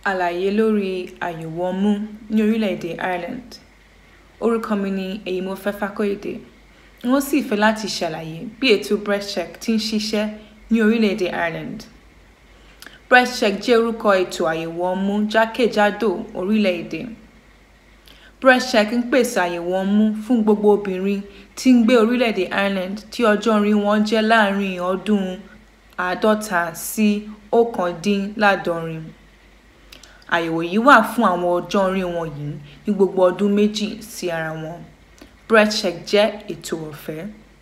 Àlàyé lórí àyẹ̀wò ọmú ní orílẹ̀-èdè Ireland. Orúkọ mi ni Èyímọ́fẹ́ Fákóyèdè. N ó sì fẹ́ láti ṣàlàyé bí ètò BreastCheck ti ń ṣiṣẹ́ ní orílẹ̀-èdè Ireland. BreastCheck jẹ́ orúkọ ètò àyẹ̀wò ọmú jákèjádò orílẹ̀-èdè. BreastCheck ń pèsè àyẹ̀wò ọmú fún gbogbo obìnrin tí ń gbé orílẹ̀-èdè Ireland tí ọjọ́ orí wọn jẹ́ láàárín ọdún àádọ́ta sí ọ̀kándínláàádọ́rin. Àyẹ̀wò yìí wà fún àwọn ọjọ́ orí wọ̀nyí ní gbogbo ọdún méjì sí ara wọn. BreastCheck jẹ́ ètò ọ̀fẹ́.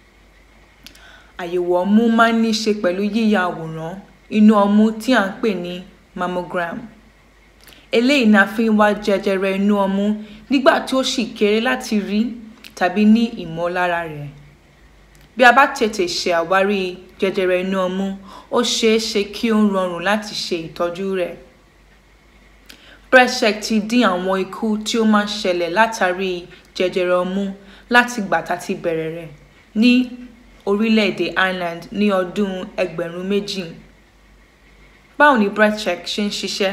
Àyẹ̀wò ọmú máa ń ní ṣe pẹ̀lú yíya àwòrán inú ọmú tí à ń pè ní mammogram. Eléyìí ni a fi ń wá jẹjẹrẹ inú ọmú nígbà tí ó ṣì kéré láti rí tàbí ní ìmọ̀lára rẹ̀. Bí a bá tètè ṣe àwárí jẹjẹrẹ inú ọmú, ó ṣeé ṣe kí ó rọrùn láti ṣe ìtọ́jú rẹ̀. BreastCheck ti dín àwọn ikú tí ó máa ń ṣẹlẹ̀ látàrí jẹjẹrẹ ọmú láti ìgbà tá ti bẹ̀rẹ̀ rẹ̀ ní orílẹ̀-èdè Ireland ní ọdún ẹgbẹ̀rún méjì. Báwo ni BreastCheck ṣe ń ṣiṣẹ́?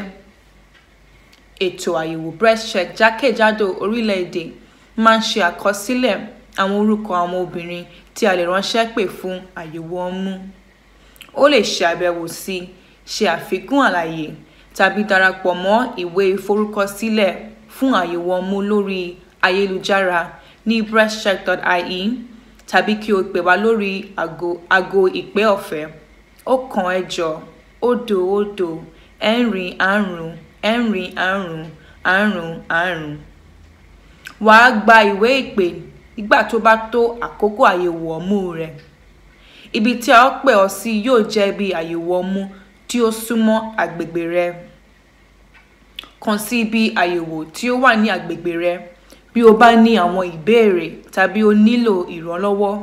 Ètò àyẹ̀wò BreastCheck jákèjádò orílẹ̀-èdè máa ń ṣe àkọsílẹ̀ àwọn orúkọ àwọn obìnrin tí a lè ránṣẹ́ pè fún àyẹ̀wò ọmú. Ó lè ṣe àbẹ̀wò sí, ṣe àfikún àlàyé tàbí darapọ̀ mọ́ ìwé ìforúkọsílẹ̀ fún àyẹ̀wò ọmú lórí ayélujára ní breastcheck.ie tàbí kí o pè wá lórí aago ìpè ọ̀fẹ́ ọ̀kan ẹ̀jọ òdo òdo ẹ̀rin àrún ẹ̀rin àrún àrún àrún. Wà á gba ìwé ìpè nígbà tó bá tó àkókò àyẹ̀wò ọmú rẹ. Ibi tí a ó pè ọ́ sí yóò jẹ́ ibi àyẹ̀wò ọmú tí ó súnmọ́ agbègbè rẹ. Kàn sí ibi àyẹ̀wò tí ó wà ní agbègbè rẹ bí o bá ní àwọn ìbéèrè tàbí o nílò ìrànlọ́wọ́.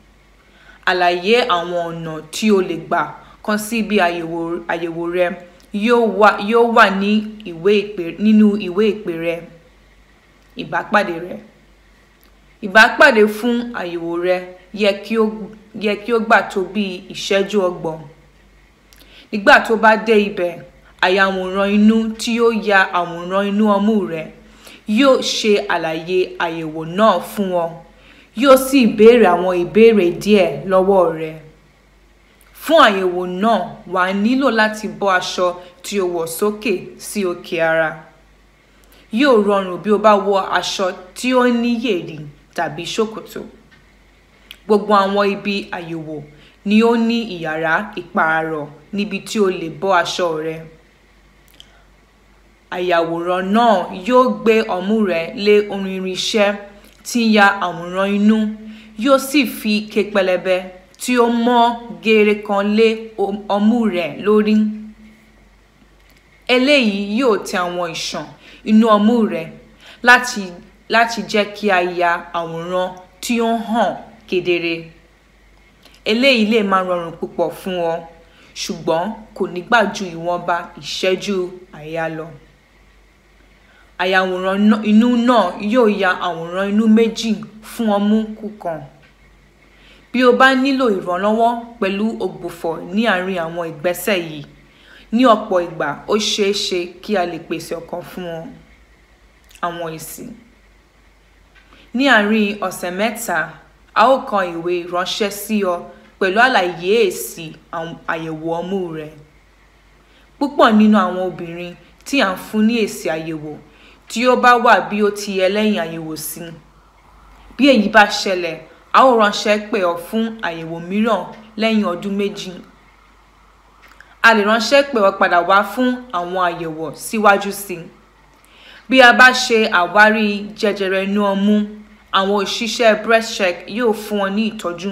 Àlàyé àwọn ọ̀nà tí o lè gbà kàn sí ibi àyẹ̀wò àyẹ̀wò rẹ yóò wà ní ìwé ìpè nínú ìwé ìpè rẹ. Ìbápàdé rẹ. Ìbápàdé fún àyẹ̀wò rẹ yẹ kí ó yẹ kí ó gbà tó bí ìṣẹ́jú ọgbọ̀n. Nígbà tó bá dé ibẹ̀, ayàwòrán inú tí yóò ya àwòrán inú ọmú rẹ yóò ṣe àlàyé àyẹ̀wò náà fún ọ, yóò sì béèrè àwọn ìbéèrè díẹ̀ lọ́wọ́ rẹ. Fún àyẹ̀wò náà, wà á nílò láti bọ́ aṣọ tí o wọ̀ sókè sí òkè ara. Yóò rọrùn bí o bá wọ aṣọ tí ó ní yẹ̀rì tàbí ṣòkòtò. Gbogbo àwọn ibi àyẹ̀wò ni ó ní ìyàrá ìpààrọ̀ níbi tí o lè bọ́ aṣọ rẹ. Ayàwòrán náà yóò gbé ọmú rẹ lé orí irinṣẹ́ tí ń ya àwòrán inú, yóò sì fi ike pẹlẹbẹ tí ó mọ́ geere kan lé ọmú rẹ lórí. Eléyìí yóò tẹ àwọn ìṣàn inú ọmú rẹ láti láti jẹ́ kí a ya àwòrán tí ó hàn kedere. Eléyìí lè má rọrùn púpọ̀ fún ọ, ṣùgbọ́n kò ní gbà ju ìwọ̀nba ìṣẹ́jú àáyá lọ. Ayàwòrán inú náà yóò ya àwòrán inú méjì fún ọmú kọ̀ọ̀kan. Bí o bá nílò ìrànlọ́wọ́ pẹ̀lú ògbufọ̀ ní àárín àwọn ìgbésẹ̀ yìí, ní ọ̀pọ̀ ìgbà ó ṣeé ṣe kí a lè pèsè ọ̀kan fún ọ. Àwọn èsì. Ní àárín ọ̀sẹ̀ mẹ́ta, a ó kọ ìwé ránṣẹ́ sí ọ pẹ̀lú àlàyé èsì àyẹ̀wò ọmú rẹ. Púpọ̀ nínú àwọn obìnrin tí à ń fún ní èsì àyẹ̀wò tí ó bá wà bí ó ti yẹ lẹ́yìn àyẹ̀wò sí. Bí èyí bá ṣẹlẹ̀, a ó ránṣẹ́ pè ọ́ fún àyẹ̀wò mìíràn lẹ́yìn ọdún méjì. A lè ránṣẹ́ pè ọ́ padà wá fún àwọn àyẹ̀wò síwájú sí. Bí a bá ṣe àwárí jẹjẹrẹ inú ọmú, àwọn òṣìṣẹ́ BreastCheck yóò fún ọ ní ìtọ́jú.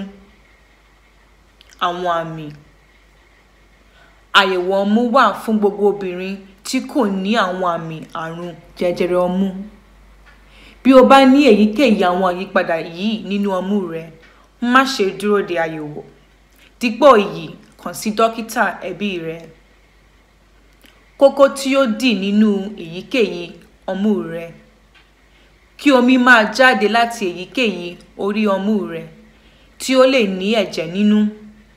Àwọn àmì. Àyẹ̀wò ọmú wà fún gbogbo obìnrin tí kò ní àwọn àmì àrùn jẹjẹrẹ ọmú. Bí o bá ní èyíkéyìí àwọn àyípadà yìí nínú ọmú rẹ, má ṣe dúró de àyẹ̀wò. Dípò èyí, kàn sí dókítà ẹbí rẹ. Kókó tí ó dì nínú èyíkéyìí ọmú rẹ. Kí omi máa jáde láti èyíkéyìí orí ọmú rẹ tí ó lè ní ẹ̀jẹ̀ nínú.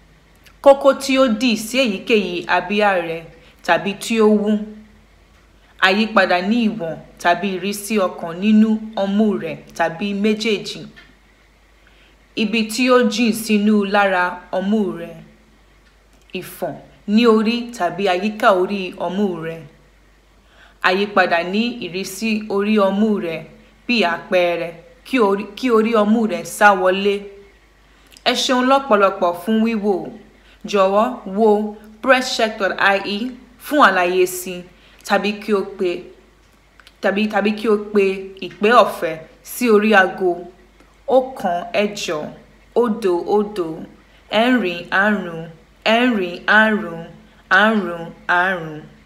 Kókó tí ó dì sí èyíkéyìí abíyá rẹ tàbí tí ó wú àyípadà ní ìwọ̀n tàbí ìrísí ọkàn nínú ọmú rẹ̀ tàbí méjèèjì ibi tí ó jìn sínú lára ọmú rẹ̀ ìfọ̀n ní orí tàbí àyíká orí ọmú rẹ̀ àyípadà ní ìrísí orí ọmú rẹ̀ bí àpẹẹrẹ kí orí, kí orí ọmú rẹ̀ sá wọlé ẹ ṣeun lọ́pọ̀lọpọ̀ fún wíwò jọ̀wọ́ wo presscheck.ie fún àlàyé sí i tàbí kí o pe tàbí tàbí kí o pe ìpè ọ̀fẹ́ sí orí aago ọ̀kan ẹ̀jọ òdo òdo ẹ̀rin àrún ẹ̀rin àrún àrún àrún.